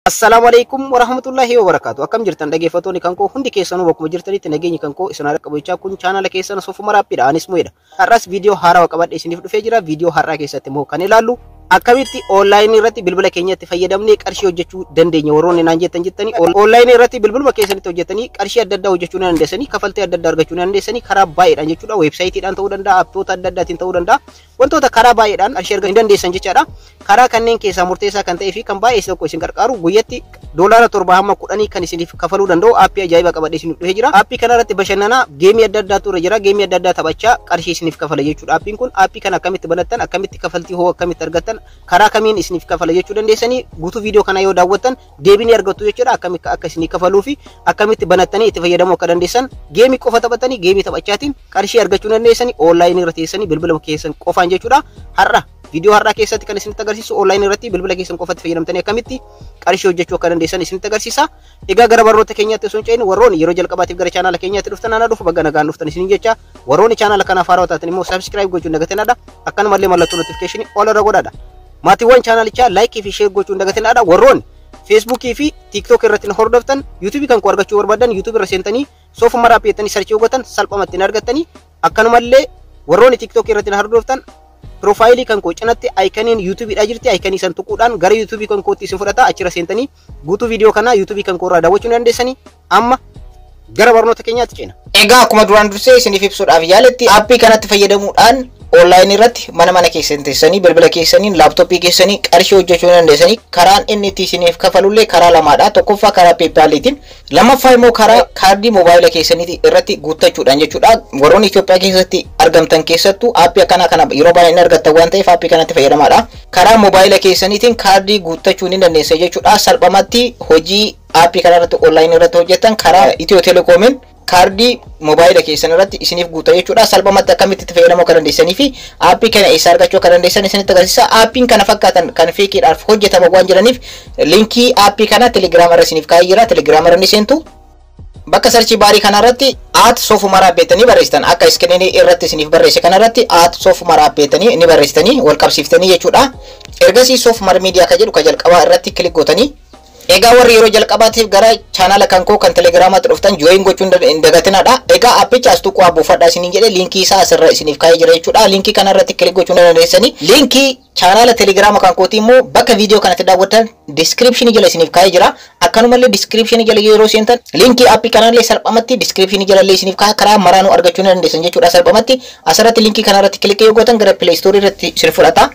Assalaamu alaikum warahmatullahi wabarakatuh. Akkam jirtan dhaggeeffattoonni kan koo hundi keessanuu bakkuma jirtanitti nageenyi kan koo isin haa qaqqabu kun chaanala keessan sofuma raappiidha. Anis mu'edha. Har'as viidiyoo haarawaa qabadhe isiniif dhufee jira. Viidiyoo har'aa keessatti immoo kan ilaallu akkamitti onlaayinii irratti bilbila keenyatti fayyadamnee qarshii hojjechuu dandeenya warroonni naan jettan jettanii onlaayinii irratti bilbiluma keessanitti hojjetanii qarshii adda addaa hojjechuu ni dandeessanii kafaltii adda addaa argachuu ni dandeessanii karaa baay'eedhaan jechuudha weebsaayitiidhaan ta'uu danda'a appitoota adda addaatiin ta'uu danda'a wantoota karaa baay'eedhaan qarshii argachuu ni dandeessan jechaadha karaa kanneen keessaa murteessaa kan ta'ee fi kan baay'ee isa tokko isin gargaaru guyyatti doolaara torba hamma kudhanii kan isiniif kafaluu danda'u aappii ajaa'iba qabadhe isin dhufee jira aappii kana irratti bashannanaa geemii adda addaatu irra jira geemii adda addaa taphachaa qarshii isiniif kafala jechuudha aappiin kun aappii kana akkamitti banattan akkamitti kafaltii hoo akkamitti argattan karaa kamiin isiniif kafala jechuu dandeessanii guutuu viidiyoo kana yoo daawwattan deebii argattu jechuudha akkamitti akka isinii kafaluu fi akkamitti banattanii itti fayyadamuu akka dandeessan geemii qofa taphatanii geemii taphachaatiin qarshii argachuu dandeessanii onlaayinii irra teessanii bilbila keessan qofaan jechuudha har'a viidiyoo har'aa keessatti kan isinitti agarsiisu onlaayinii irratti bilbila keessan qofatti fayyadamtanii akkamitti qarshii hojjechuu akka dandeessan isinitti agarsiisa. Egaa gara barnoota keenyaatti osoo hin cehin warroonni yeroo jalqabaatiif gara chaanala keenyaatti dhuftan ana dhufu bagga nagaan dhuftan isiniin jecha warroonni chaanala kanaaf haarawaa taatan immoo saabskiraayib gochuun dagatinadha akkanumallee mallattoo notifikashinii ol irra godhadha. Maatiiwwan chaanalichaa laayikii fi sheer gochuun dagatinadha warroonni feesbuukii fi tiiktook irratti na hordoftan yuutuubii kan koo argachuu barbaadan yuutuubii irra seentanii soofuma raappiyettanii sarchii hojjetan salphumatti hin argattanii akkanumallee warroonni tiiktook irratti na hordoftan piroofaayilii kan koo cinatti aayikaniin yuutuubiidha jirti aayikanii san tuquudhaan gara yuutuubii kan kootti isin fudhata achirra seentanii guutuu viidiyoo kanaa yuutuubii kan koo irraa daawwachuu dandeessanii amma gara barnoota keenyaatti ceena. Egaa akkuma duraan dursee isiniif ibsuudhaaf yaaletti aappii kanatti fayyadamuudhaan onlaayinii irratti mana mana keessan teessanii bilbila keessaniin laaptooppii keessanii qarshii hojjechuu dandeessanii karaan inni itti isiniif kafalullee karaa lamaadha tokkoffaa karaa peepaaliitiin lammaffaa immoo karaa kaardii moobaayila keessanii irratti guuttachuudhaan jechuudha warroonni Itoophiyaa keessatti argamtan keessattuu aappii akkanaa kana yeroo baay'ee hin argattan waan ta'eef aappii kanatti fayyadamaadha karaa moobaayila keessaniitiin kaardii guuttachuu ni dandeessa jechuudha salphumatti hojii aappii kana irratti onlaayinii irratti hojjetan karaa Itiyoo Telekoomiin kaardii moobaayila keessan irratti isiniif guuta jechuudha salphumatti akkamitti itti fayyadamuu akka dandeessanii fi aappii kana eessaa argachuu akka dandeessan isinitti agarsiisa aappiin kana fakkaatan kan feekiidhaaf hojjetaman waan jiraniif liinkii aappii kana telegiraama irra isiniif kaa'ee jira telegiraama irra ni seentu bakka sarchii baarii kana irratti aat soofuma raabbeetanii barreessitan akka iskiriinii irratti isiniif barreesse kana irratti aat soofuma raabbeetanii ni barreessitanii wal qabsiiftanii jechuudha ergasii soofumar miidiyaa ka jedhu ka jalqabaa irratti kilik gootanii Egaa warri yeroo jalqabaatiif gara chaanala kan koo kan telegiraamaatti dhuftan jooyin gochuun hin dagatinadha. Egaa appicha as tuquu buufadhaa isiniin jedhe liinkii isaa asirra isiniif kaa'ee jira jechuudha. Liinkii kana irratti kilik gochuun dandeessanii. Liinkii chaanala telegiraama kan kooti immoo bakka viidiyoo kanatti daawwattan diskiripshinii jala isiniif kaa'ee jira. Akkanumallee diskiripshinii jala yeroo seentan liinkii aappii kanallee salphumatti diskiripshinii jalallee isiniif kaa'aa karaa maraanuu argachuu ni dandeessan jechuudha salphumatti. Asirratti liinkii kana irratti kilik yoo gootan gara pileestoorii irratti isin fudhata.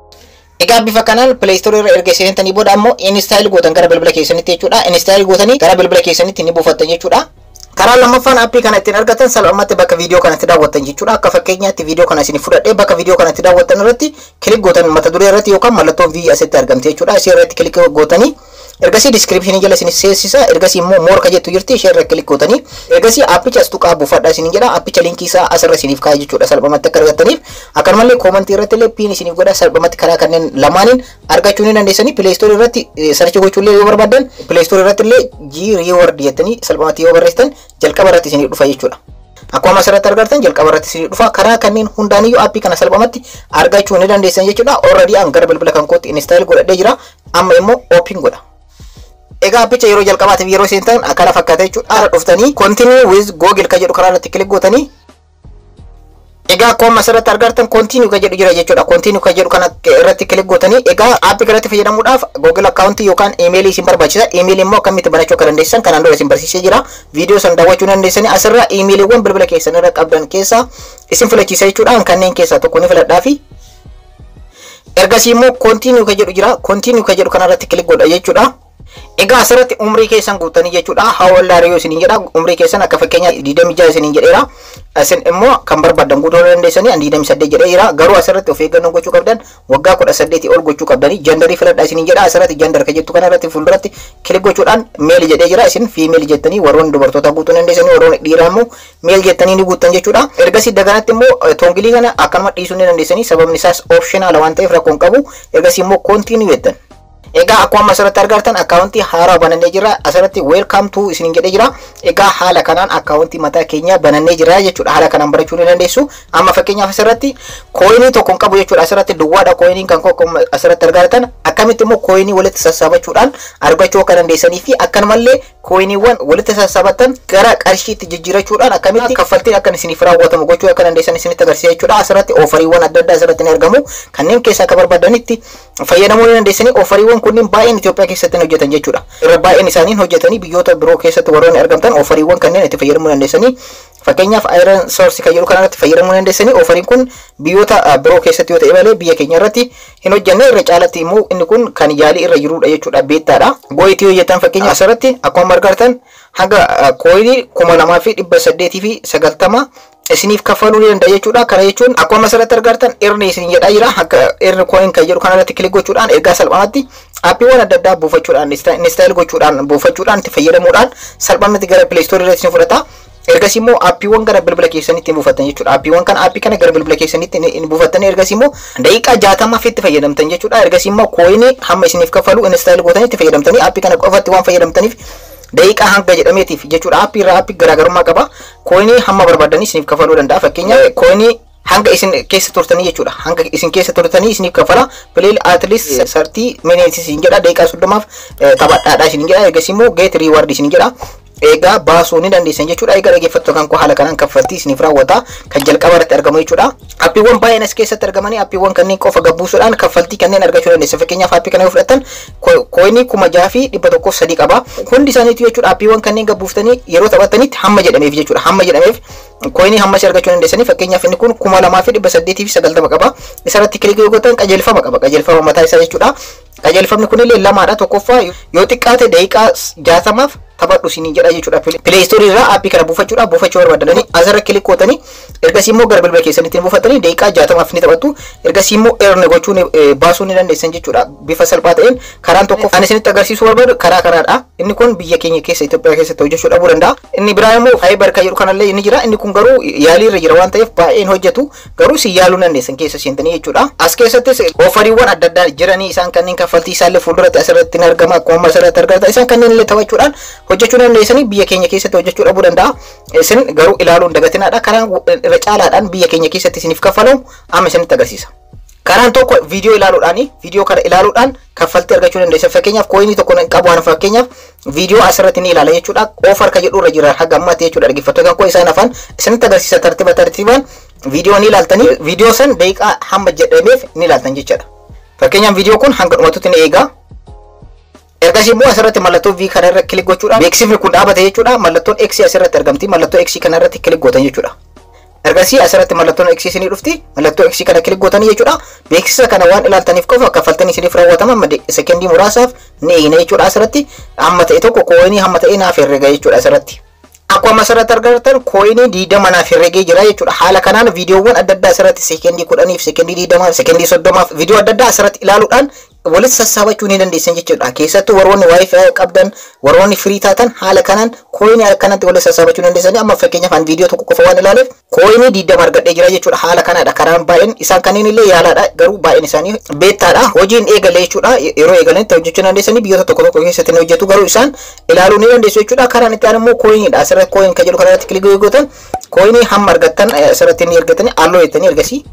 Egaa bifa kanaan pileestoorii irra erga seentanii booda ammoo inistaayil gootan gara bilbila keessanitti jechuudha. Inistaayil gootanii gara bilbila keessanitti ni buufattan jechuudha. Karaa lammaffaan aappii kana ittiin argatan salphumatti bakka viidiyoo kanatti daawwattan jechuudha. Akka fakkeenyaatti viidiyoo kana isin fudhadhee bakka viidiyoo kanatti daawwattan irratti kilik gootan mata duree irratti yookaan mallattoon vii asitti argamte jechuudha. Isii irratti kilik gootanii ergasii diskiripshinii jala isin seensisa ergasii immoo moorka jettu jirti ishee irra kilik gootanii ergasii aappicha as tuqaa buufadhaa isin jedha aappicha liinkii isaa asirra isiniif kaa'e jechuudha salphumatti akka argattaniif akkanumallee koomantii irratti illee piin isiniif godha salphumatti karaa kanneen lamaaniin argachuu ni dandeessanii pileestoorii irratti sarchi gochuullee yoo barbaadan pileestoorii irratti illee jii riiward jettanii salphumatti yoo barreessitan jalqaba irratti isiniif dhufa jechuudha. Akkuma asirratti argartan jalqaba irratti isiniif dhufa karaa kanneen hundaaniyyuu aappii kana salphumatti argachuu ni dandeessan jechuudha. Already an gara bilbila kan kootti instaayil godhadhee jira amma immoo oopin godha. Egaa appicha yeroo jalqabaatiif yeroo seentan akkana fakkaata jechuudha. Haala dhuftanii continue with google ka jedhu karaa irratti kilik gootanii Egaa akkuma asirratti argartan continue ka jedhu jira jechuudha. Continue ka jedhu kana irratti kilik gootanii egaa aappii kanatti fayyadamuudhaaf google akkaawuntii yookaan imeelii isin barbaachisa. Imeelii immoo akkamitti banachuu akka dandeessan kanaan dura isin barsiisee jira. Viidiyoo san daawwachuu dandeessanii asirra imeeliiwwan bilbila keessan irra qabdan keessaa isin filachiisa jechuudha. Kanneen keessaa tokko ni filadhaa fi ergasii immoo continue ka jedhu jira. Continue ka jedhu kanarratti kilik godha jechuudha. Egaa asirratti umrii keessan guutanii jechuudha. How old are you isiniin jedha. Umrii keessan akka fakkeenya 26 isiniin jedheera. Isin immoo kan barbaadan guutuu dandeessanii 28 jedhee jira. Garuu asirratti of eeggannoo gochuu qabdan waggaa 18 ol gochuu qabdanii jandarii filadhaa isiniin jedha. Asirratti jandar ka jettu kanarratti fuulduratti kilik gochuudhaan meel jedhee jira. Isin fiimeel jettanii warroonni dubartoota guutuu dandeessanii warroonni dhiiraa immoo meel jettanii ni guuttan jechuudha. Ergasii daganatti immoo toongilii kana akkanuma dhiisuu ni dandeessanii sababni isaas optional waan ta'eef rakkoon qabu. Ergasii immoo koontiinuu jettan. Egaa akkuma asirratti argartan akkaawuntii haaraa banannee jira. Asirratti welcome to isin jedhee jira. Egaa haala kanaan akkaawuntii mataa keenya banannee jira jechuudha. Haala kanaan barachuu ni dandeessu. Amma fakkeenyaaf asirratti kooyinii tokko hin qabu jechuudha. Asirratti duwwaadha kooyiniin kan akkuma asirratti argartan. Akkamitti immoo kooyinii walitti sassaabachuudhaan argachuu akka dandeessanii fi akkanumallee kooyiniiwwan walitti sassaabattan gara qarshiitti jijjiirachuudhaan akkamitti kaffaltiin akka isiniif raawwatamu gochuu akka dandeessan isinitti agarsiisa jechuudha. Asirratti oofariiwwan adda addaa asirratti ni argamu. Kanneen keessaa akka barbaadanitti fayyadamuu ni dandeessanii oofariiwwan kunniin baay'een Itoophiyaa keessatti hojjetan jechuudha. Irra baay'een isaanii hojjetanii biyyoota biroo keessatti warroonni argamtan oofariiwwan kanneen itti fayyadamuu dandeessanii fakkeenyaaf iron source kan jedhu kanarratti fayyadamuu dandeessanii oofariin kun biyyoota biroo keessatti yoo ta'e malee biyya keenya irratti hin hojjenne irra caalatti immoo inni kun kan yaalii irra jirudha jechuudha beettaadha. Gooyitii hojjetan fakkeenyaaf asirratti akkuma argartan hanga kooyinii kuma lamaa fi dhibba saddeetii fi sagaltama isiniif kaffaluu ni danda'a jechuudha. Kana jechuun akkuma asirratti argartan irni isin jedhaa jira. Akka irni kooyin kan jedhu kanarratti kilik gochuudhaan ergaa salphaamatti aappiiwwan adda addaa buufachuudhaan instaayil gochuudhaan buufachuudhaan itti fayyadamuudhaan salphaamatti gara pileestoorii irratti isin fudhata. Ergasii immoo aappiiwwan gara bilbila keessanitti hin buufattan jechuudha. Aappiiwwan kana aappii kana gara bilbila keessanitti hin buufattan ergasii immoo daqiiqaa jaatamaaf itti fayyadamtan jechuudha. Ergasii immoo kooyinii hamma isiniif kaffalu instaayil gootanii itti fayyadamtanii aappii kana qofatti waan fayyadamtaniif daqiiqaa hanga jedhameetiif jechuudha. Aappii irraa aappii garaagarummaa qaba. Kooyinii hamma barbaadanii isiniif kaffaluu danda'a. Fakkeenyaaf kooyinii hanga isin keessa turtanii jechuudha. Hanga isin keessa turtanii isiniif kaffala. Pileel atleast sartii miniitis isin jedha. Daqiiqaa soddomaaf taphadhaadha isin jedha. Ergasii immoo geet riiwaard isin jedha. Egaa baasuu ni dandeessan jechuudha. Egaa dhaggeeffattoota kan koo haala kanaan kaffaltii isiniif raawwata. Kan jalqaba irratti argamu jechuudha. Aappiiwwan baay'een as keessatti argamanii aappiiwwan kanneen qofa gabbuusuudhaan kaffaltii kanneen argachuu dandeessan. Fakkeenyaaf aappii kana yoo fudhattan kooyinii kuma jaha fi dhibba tokkoof sadii qaba. Hundi isaaniitu jechuudha aappiiwwan kanneen gabbuuftanii yeroo taphatanitti hamma jedhameef jechuudha. Hamma jedhameef kooyinii hammas argachuu dandeessanii fakkeenyaaf inni kun kuma lamaa fi dhibba saddeetii fi sagaltama qaba. Isarratti kilik yoo gootan qajeelfama qaba. Qajeelfama mataa isaa jechuudha. Qajeelfamni kunillee lamaadha. Tokkoffaa yoo xiqqaate daqiiqaa jaatamaaf taphadhu isiniin jedha jechuudha. Pileestoorii irraa aappii kana buufachuudha. Buufachuu barbaadanii asirra kilik gootanii ergasii immoo gara bilbila keessanitti buufatanii daqiiqaa jaatamaaf ni taphattu. Ergasii immoo eerne gochuu baasuu ni dandeessan jechuudha. Bifa salphaa ta'een karaan tokko kan isinitti agarsiisuu barbaadu karaa kanaadha. Inni kun biyya keenya keessa Itoophiyaa keessatti hojjechuu dhabuu danda'a. Inni biraa immoo faayibar kan jedhu kanallee inni jira. Inni kun garuu yaalii irra jira waan ta'eef baay'een hojjetu. Garuu si yaaluu dandeessan keessa seentanii jechuudha. As keessattis oofariiwwan adda addaa jiranii isaan kanneen kaffaltii isaallee fuulduratti asirratti ni argama. Akkuma asirratti argata. Isaan kanneen illee taphachuudhaan hojjechuu dandeessanii biyya keenya keessatti hojjechuu dhabuu danda'a. Isin garuu ilaaluun dagatinaadha. Karaan irra caalaadhaan biyya keenya keessatti isiniif kaffalamu amma isinitti agarsiisa. Karaan tokko viidiyoo ilaaluudhaan viidiyoo kana ilaaluudhaan kaffaltii argachuu dandeessa. Fakkeenyaaf kooyinii tokko qabu waan fakkeenyaaf viidiyoo asirratti ni ilaala jechuudha. Oofar kan jedhu irra jira haga ammaatti jechuudha. Dhaggeeffattoota koo isaan afaan isinitti agarsiisa tartiiba tartiibaan viidiyoo ni ilaaltanii viidiyoo san daqiiqaa hamma jedhameef ni ilaaltan jechuudha. Fakkeenyaaf viidiyoo kun hanga dhumatutti ni eegaa. Ergasii immoo asirratti mallattoo V kana irra kilik gochuudhaan beeksifni kun dhaabate jechuudha. Mallattoon X asirratti argamti. Mallattoo X kana irratti kilik gootan jechuudha. Ergasii asirratti mallattoon X isinii dhufti. Mallattoo X kana kilik gootanii jechuudha. Beeksisa kana waan ilaaltaniif qofa kaffaltiin isiniif raawwatama. Amma sekendii muraasaaf ni eegna jechuudha asirratti. Hamma ta'e tokko kooyinii hamma ta'e naaf herrega jechuudha asirratti. Akkuma asirratti argartan kooyinii diidama naaf herregee jira jechuudha. Haala kanaan viidiyoowwan adda addaa asirratti sekendii kudhaniif, sekendii diidamaaf, sekendii soddomaaf viidiyoo adda addaa asirratti ilaaluudhaan walitti sassaabachuu ni dandeessan jechuudha. Keessattuu warroonni waayifii qabdan, warroonni firii taatan haala kanaan kooyinii akkanatti walitti sassaabachuu dandeessanii amma fakkeenyaaf an viidiyoo tokko qofa waan ilaaleef kooyinii diidama argadhee jira jechuudha. Haala kanaadha. Karaan baay'een isaan kanneen illee yaalaadha. Garuu baay'een isaanii beettaadha. Hojiin eegalee jechuudha. Yeroo eegalanitti hojjechuu dandeessanii biyyoota tokko tokko keessatti ni hojjetu. Garuu isaan ilaaluu ni dandeessu jechuudha. Karaan itti aanu immoo kooyiniidha. Asirratti kooyin kan jedhu kanarratti kilik gootan kooyinii hamma argattan asirratti ni argatanii halluu jettanii ergasii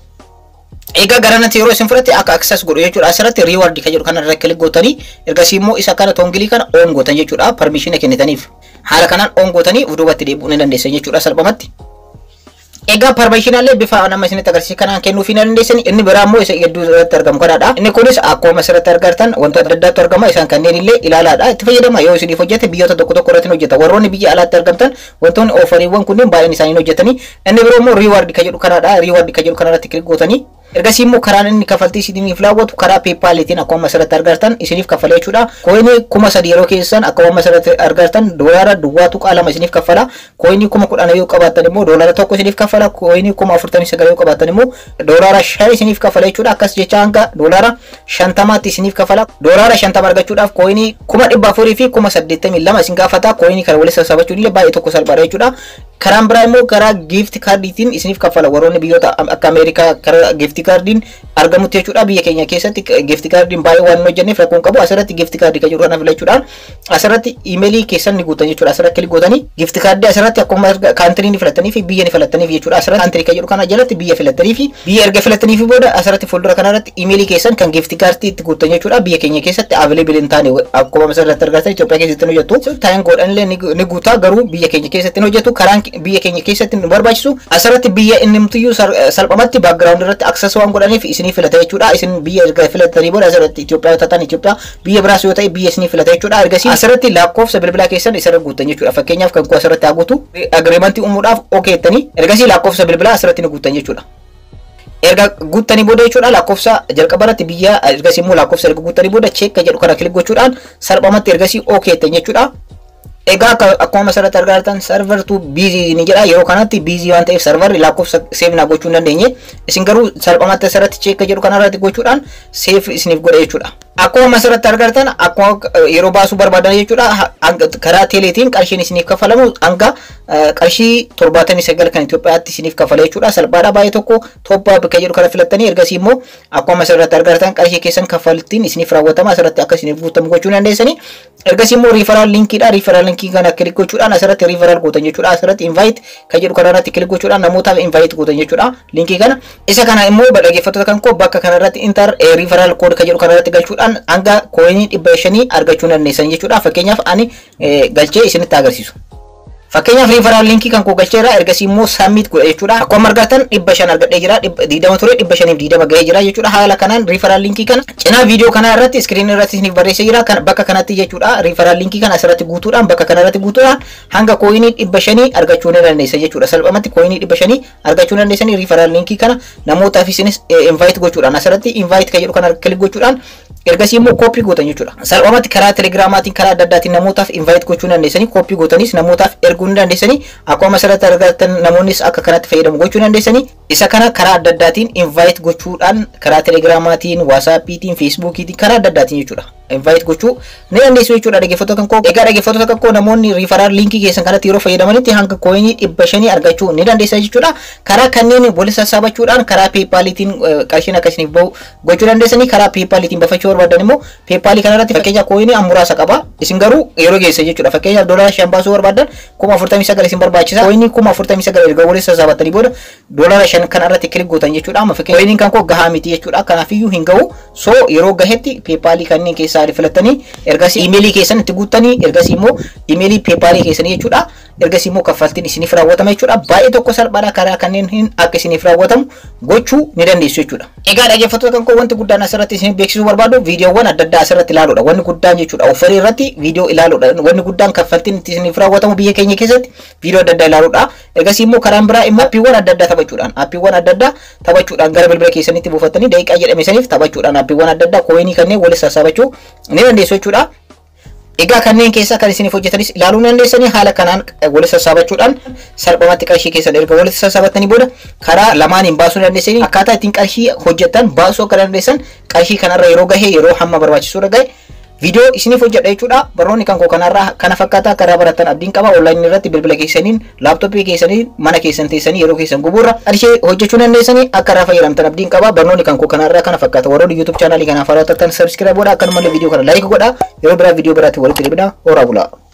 Egaa garanatti yeroo isin fudhatte akka access godhu jechuudha. Asirratti reward kan jedhu kanarra kilik gootanii ergasii immoo isa kana toongilii kana on gootan jechuudha. Permission kennitaniif. Haala kanaan on gootanii duubatti deebi'uu ni dandeessan jechuudha salphumatti. Egaa permissionallee bifa nama isinitti agarsiisa kanaan kennuufii ni dandeessani. Inni biraa immoo isa gidduu irratti argamu kanaadha. Inni kunis akkuma asirratti argartan wantoota adda addaatu argama. Isaan kanneen illee ilaalaadha. Itti fayyadama yoo isiniif hojjete biyyoota tokko tokko irratti hojjeta. Warroonni biyya alaatti argamtan wantoonni oofariiwwan kunneen baay'een isaanii hojjetanii. Inni biroo immoo reward kan jedhu kanaadha. Reward kan jedhu kanarratti kilik gootanii ergasii immoo karaan inni kaffaltii isiniif raawwatu karaa peepaaliitiin akkuma asirratti argartan isiniif kaffala jechuudha. Kooyinii kuma sadi yeroo keessan akkuma asirratti argartan doolaara duwwaa tuqaa lama isiniif kaffala. Kooyinii kuma kudhan yoo qabaattan immoo doolaara tokko isiniif kaffala. Kooyinii kuma afurtamii sagal yoo qabaattan immoo doolaara shan isiniif kaffala jechuudha. Akkas jecha hanga doolaara shantamaatti isiniif kaffala. Doolaara shantama argachuudhaaf kooyinii kuma dhibba afurii fi kuma saddeettamii lama isin gaafata. Kooyinii kana walitti sassaabachuun illee baay'ee tokko salphaadha jechuudha. Karaan biraa immoo karaa giifti kaardiitiin isiniif kaffala warroonni biyyoota akka Ameerikaa karaa giifti kaardiin argamutti jechuudha biyya keenya keessatti gifti kaardiin baay'ee waan hojjenneef rakkoon qabu asirratti gifti kaardii kan jedhu kana filachuudhaan asirratti iimeelii keessan ni guutan jechuudha asirratti kilik gootanii gifti kaardii asirratti akkuma kaantirii ni filatanii fi biyya ni filataniif jechuudha asirratti kaantirii kan jedhu kana jalatti biyya filatanii fi biyya erga filatanii fi booda asirratti fuuldura kanarratti iimeelii keessan kan gifti kaardii itti guutan jechuudha biyya keenya keessatti available hin taane akkuma asirratti argatan Itoophiyaa keessatti ni hojjetu taayin godhanillee ni guutaa garuu biyya keenya keessatti ni hojjetu karaan biyya keenya keessatti nu barbaachisu asirratti biyya inni mutiyyuu salphamatti baakgiraawundi irratti aksas waan godhaniif isinii filata jechuudha isin biyya erga filatanii booda asirratti Itoophiyaa taatan Itoophiyaa biyya biraas yoo ta'e biyya isinii filata jechuudha ergasii asirratti lakkoofsa bilbilaa keessan isarra guutan jechuudha fakkeenyaaf kan kuu asirratti haa guutu agreemantii uumuudhaaf okeettanii ergasii lakkoofsa bilbilaa asirratti ni guutan jechuudha. erga guuttanii booda jechuudha lakkoofsa jalqaba irratti biyya ergasii immoo lakkoofsa erga guuttanii booda cheekka jedhu kana kilik gochuudhaan salphamatti ergasii okeettan jechuudha. Egaa akkuma asirratti argaa jirtan sarvartu biizii ni jedha yeroo kanatti biizii waan ta'eef sarvarri lakkoofsa seefnaa gochuu hin dandeenye isin garuu salphamatti asirratti cheekka jedhu kanarratti gochuudhaan seef isiniif godha jechuudha. Akkuma asirratti argartan akkuma yeroo baasuu barbaadan jechuudha karaa teeleetiin qarshiin isiniif kafalamu hanga qarshii torbaatamii sagal kan Itoophiyaatti isiniif kafala jechuudha. Salphaadha baay'ee tokko toppaa bakka jedhu kana filattanii ergasii immoo akkuma asirratti argartan qarshii keessan kaffaltiin isiniif raawwatama asirratti akka isiniif guutamu gochuu dandeessanii ergasii immoo riifaraal linkiidha riifaraal linkii kana kilik gochuudhaan asirratti riifaraal gootan jechuudha asirratti invayit kan jedhu kanarratti kilik gochuudhaan namootaaf invayit gootan jechuudha linkii kana isa kana immoo dhaggeeffattoota kan koo bakka kanarratti intar riifaraal kood kan jedhu kanarratti galchuudhaan hanga kooyinii dhibba shanii argachuu dandeessan jechuudha fakkeenyaaf ani galchee isinitti agarsiisu. Fakkeenyaaf riifaraal linkii kan koo galcheera ergasii immoo sammit godha jechuudha. Akkuma argatan dhibba shan argadhee jira diidama ture dhibba shaniif diidama ga'ee jira jechuudha. Haala kanaan riifaraal linkii kana cinaa viidiyoo kanaa irratti iskiriinii irratti isiniif barreessee jira. Kan bakka kanatti jechuudha riifaraal linkii kana asirratti guutuudhaan bakka kana irratti guutuudhaan hanga kooyinii dhibba shanii argachuu ni dandeessa jechuudha. Salphumatti kooyinii dhibba shanii argachuu ni dandeessanii riifaraal linkii kana namootaaf isinis invayit gochuudhaan asirratti invayit kan jedhu kana kilik gochuudhaan ergasii immoo kooppii gootan jechuudha. Salphumatti karaa telegiraamaatiin karaa adda addaatiin namootaaf invayit gochuu dandeessanii kooppii gootanis namootaaf erguu ni dandeessanii akkuma asirratti argatan namoonnis akka kanatti fayyadamu gochuu dandeessanii isa kana karaa adda addaatiin invayit gochuudhaan karaa telegiraamaatiin waasaappiitiin feesbuukiitiin karaa adda addaatiin jechuudha. invite gochuu ni dandeessu jechuudha dhaggeeffattoota kan koo egaa dhaggeeffattoota kan koo namoonni riifaraal liinkii keessan kanatti yeroo fayyadamanitti hanga kooyinii dhibba shanii argachuu ni dandeessa jechuudha karaa kanneen wal sassaabachuudhaan karaa peepaaliitiin qarshiin akkasiniif bahu gochuu dandeessanii karaa peepaaliitiin bafachuu barbaadan immoo peepaalii kanarratti fakkeenya kooyinii muraasa qaba isin garuu yeroo geessa jechuudha fakkeenyaaf doolaara shan baasuu barbaadan kuma afurtamii sagal isin barbaachisa kooyinii kuma afurtamii sagal erga wal sassaabatanii booda doolaara shan kan irratti kilik gootan jechuudha amma fakkeenya kooyiniin kan koo gahaa miti jechuudha kanaafiyyuu hin gahu so yeroo gahetti peepaalii kanneen keessaa keessaa filattanii ergasii iimeelii keessan itti guuttanii ergasii immoo iimeelii peepaalii keessanii jechuudha ergasii immoo kaffaltiin isiniif raawwatama jechuudha baay'ee tokko salphaadha karaa kanneen hin akka isiniif raawwatamu gochuu ni dandeessu jechuudha. Egaa dhaggeeffattoota kan koo wanti guddaan asirratti isin beeksisuu barbaadu viidiyoowwan adda addaa asirratti ilaaluudha wanni guddaan jechuudha offarii irratti viidiyoo ilaaluudha wanni guddaan kaffaltiin itti isiniif raawwatamu biyya keenya keessatti viidiyoo adda addaa ilaaluudha ergasii immoo karaan biraa immoo appiiwwan adda addaa taphachuudhaan appiiwwan adda addaa taphachuudhaan gara bilbila keessanitti buufattanii daqiiqaa jedhame saniif taphachuudhaan appiiwwan adda addaa kooyinii kanneen walitti sassaabachuu ni dandeessu jechuudha. Egaa kanneen keessaa kan isiniif hojjetanis ilaaluu dandeessanii haala kanaan walitti sassaabachuudhaan salphumatti qarshii keessan erga walitti sassaabattanii booda karaa lamaaniin baasuu dandeessanii akkaataa ittiin qarshii hojjetan baasuu akka dandeessan qarshii kanarra yeroo gahe yeroo hamma barbaachisuudha gahe viidiyoo isiniif hojjedha jechuudha barnoonni kan koo kanarraa kana fakkaata akka irraa baratan abdiin qaba onlaayinii irratti bilbila keessaniin laaptooppii keessanii mana keessan teessanii yeroo keessan gubuurra qarshii hojjechuu dandeessanii akka irraa fayyadamtan abdiin qaba barnoonni kan koo kanarraa kana fakkaata warroonni yuutuub chaanaalii kanaaf hawwatattan sabskiraayib godha akkanumallee viidiyoo kana laayik godha yeroo biraa viidiyoo biraatti walitti deebina horaa bulaa.